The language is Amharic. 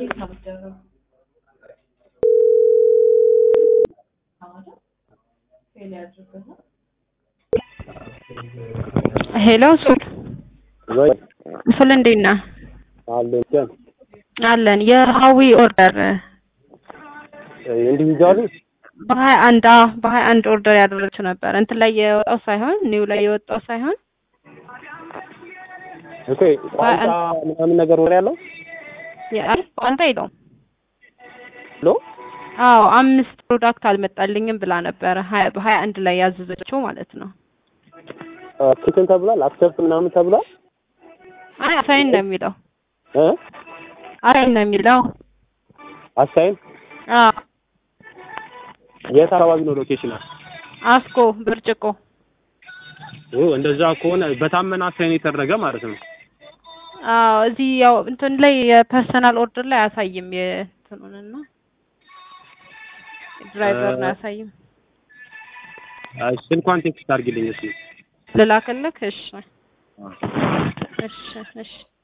ሄሎ ሱል ወይ ሱል እንዴት ነህ? አለኝ አለን የሀዊ ኦርደር ኢንዲቪጁዋሊ በሀያ አንድ አዎ በሀያ አንድ ኦርደር ያደረግችው ነበር እንትን ላይ የወጣው ሳይሆን ኒው ላይ የወጣው ሳይሆን ኦኬ ቋንቋ ምናምን ነገር ወሬ ያለው አይ ቋንጣ የለውም ሎ አዎ አምስት ፕሮዳክት አልመጣልኝም ብላ ነበረ ሀያ በሀያ አንድ ላይ ያዘዘችው ማለት ነው ኪችን ተብሏል አክሰፕት ምናምን ተብሏል አይ አሳይን ነው የሚለው እ አሳይን ነው የሚለው አሳይን አዎ የት አካባቢ ነው ሎኬሽን አስኮ ብርጭቆ ኦ እንደዛ ከሆነ በታመነ አሳይን የተደረገ ማለት ነው አዎ እዚህ ያው እንትን ላይ የፐርሰናል ኦርደር ላይ አያሳይም የእንትኑንና ድራይቨር ነው አያሳይም አይ ስልኳን ቴክስት አድርጊልኝ እስኪ ልላክልክ እሺ እሺ እሺ